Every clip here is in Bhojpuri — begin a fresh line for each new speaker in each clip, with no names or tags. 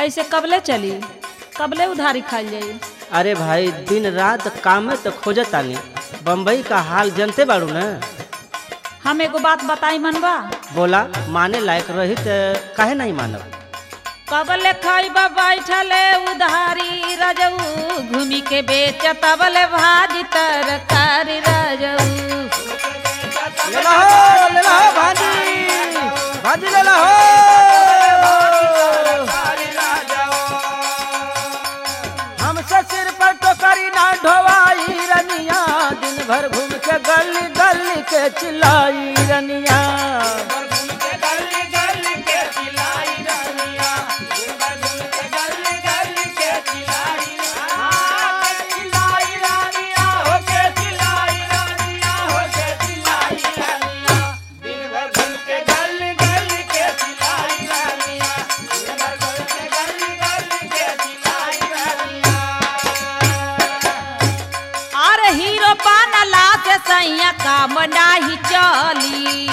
ऐसे कबले चली कबले उधारी खाई जाई
अरे भाई दिन रात काम में तो खोजत तानी बम्बई का हाल जनते बाड़ू न
हम एगो बात बताई मनबा
बोला माने लायक रही तो काहे नहीं मानब
कबले खाइबा बैठले उधारी रजऊ घूमी के बेच तबले भाजी तरकारी रजऊ
ले ला हो ले ला हो भाजी भाजी ले ला हो हमसे सिर पर टोकरी ना ढोवाई रनिया दिन भर घूम के गली गली के चिल्लाई रनिया
अरे हीरो बनला से सैया काम नाही चली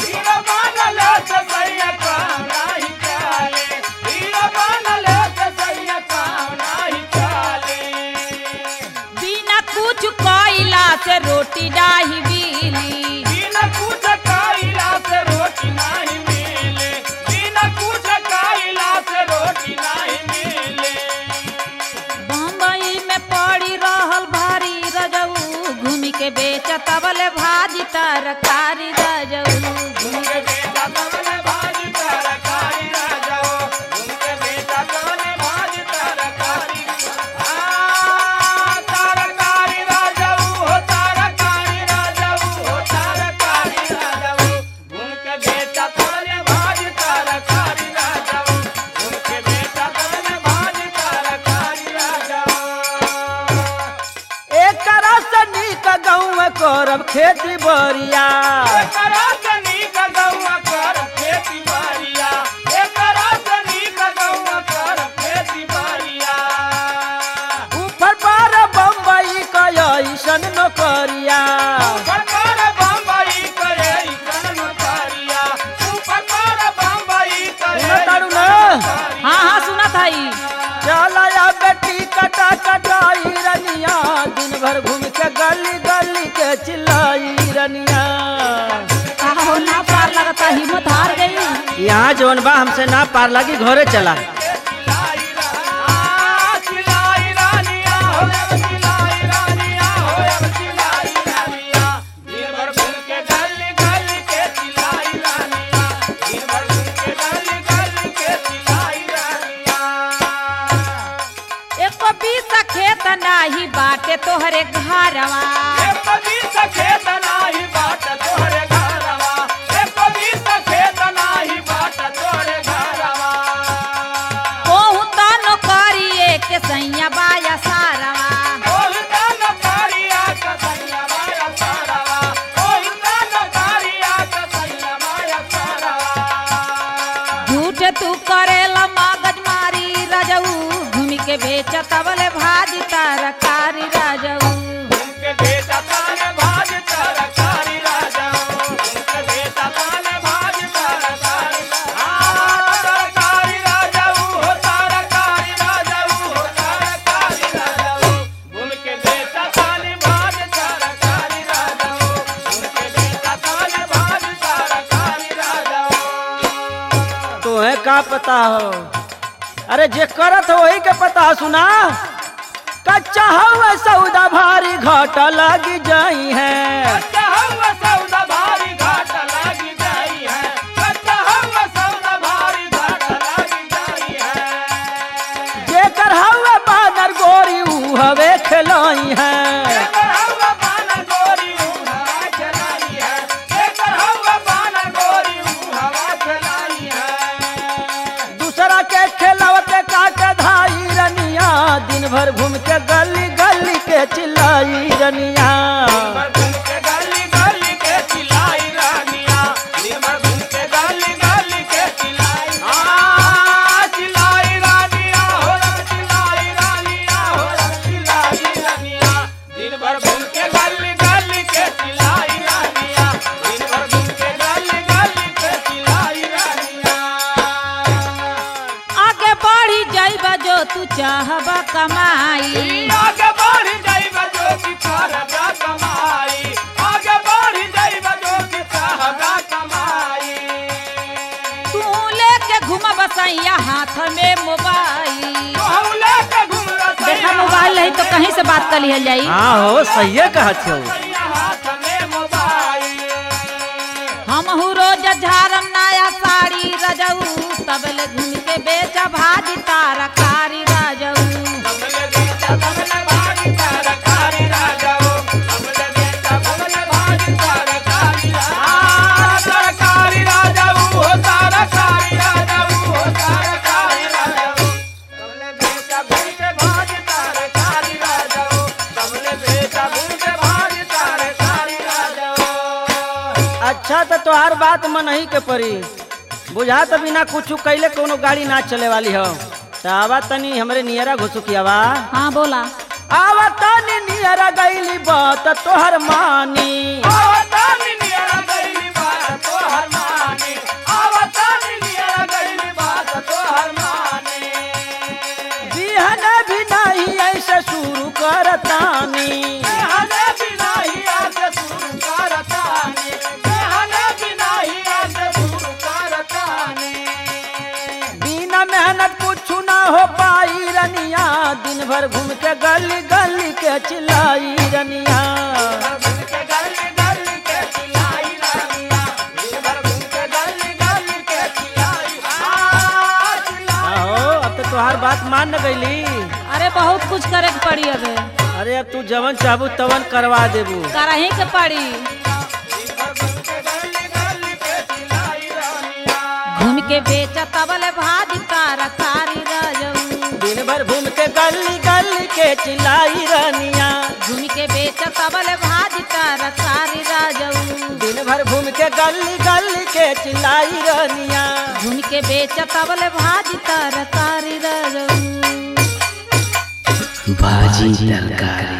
बिना कुछ कोइला से रोटी नाही बिली बम्बई में पड़ी रहल भारी रजऊ घूमी के बेच तबले भाजी तरकारी रजऊ घूमी के
एक रस नीक गाँव करब खेती बरिया ऊपर पर बम्बई का ऐसन नौकरिया तारू न
हाँ हाँ सुना थाई
चलाया बेटी कटा कटाई रनिया दिन भर घूम के गली गली के चिल्लाई रनिया
हो ना पार लगता हिम्मत हार गई
यहाँ जौन बा हमसे ना पार लगी घरे चला
एक बीस खेत नाही बाटे तोहरे घरवा कोहू तनो करिए के सैया बाया सारवा झूठ तू करेला मगज मारी रजऊ घूमी के बेच तबले भाजी तरकारी रजऊ
तुम्हें का पता हो अरे जे करत हो वही के पता हो, सुना कच्चा हवा सौदा भारी घाटा लगी जाई है जेकर हवा बानर गोरी ऊ हवे खिलाई है दूसरा के खिलावते काटे धाई रनिया दिन भर घूम के गली गली के चिल्लाई रनिया
दिन भर घूम के गली गली के चिल्लाई रानिया दिन भर घूम के गली गली के चिल्लाई रानिया
आगे बढ़ी जाइबा तू चाहबा कमाई
आगे बढ़ जाइबा जो कि करबा कमाई आगे बढ़ जाइबा जो कि करबा कमाई
तू लेके घूम बसैया हाथ में मोबाइल
कहूले के घुमरा
देखा मोबाइल है तो कहीं से बात कर लिहल जाई
हाँ हो सही कहत हो
हाथ में मोबाइल
हम रोज झारम नया साड़ी रजऊ तबले घूम के बेचा भाजी तारा कारी रजऊ
कमले बेटा कमले भागी तरकारी राजाओ कमले बेटा कमले भागी तरकारी आ तरकारी राजाओ हो तरकारी राजाओ हो तरकारी राजाओ कमले बेटा भूखे भागी तरकारी राजाओ कमले बेटा भूखे भागी तरकारी राजाओ
अच्छा तो तोहार बात मन ही के परी बुझा तो बिना कुछ कैले कोनो गाड़ी ना चले वाली हो तो आवा तनी हमरे नियरा घुसुकियावा
हाँ बोला
आवा तनी नियरा गईली बात तोहर मानी
आवतानी नियरा गईली बात तोहर माने आवतानी नियरा गईली बात तोहर माने
बिहन भी नहीं ऐसे शुरू करतानी
हने बिना ही आके शुरू करतानी हने बिना ही आके शुरू करतानी
बिना मेहनत कुछ ना हो पाई रनिया दिन भर घूम के गली गली के चिल्लाई रनिया
घूम के गली गली के चिल्लाई रानिया दिन भर घूम के गली गली के चिल्लाई आ चिल्लाई
आहो अब तो तोहार बात मान न गईली
अरे बहुत कुछ करे के पड़ी अबे
अरे अब तू जवन चाहबू तवन करवा देबू
करही के पड़ी
दिन भर घूम के गली गली के चिल्लाई रानिया
घूम के बेचा तबले भाजी तारा कारी रजऊ
दिन भर घूम के गली गली के चिल्लाई रनिया
घूम के बेचा तबले भाजी तारा कारी रजऊ
दिन भर घूम के गली गली के चिल्लाई रनिया
घूम के बेचा तबले भाजी तारा कारी रजऊ
भाजी तरकारी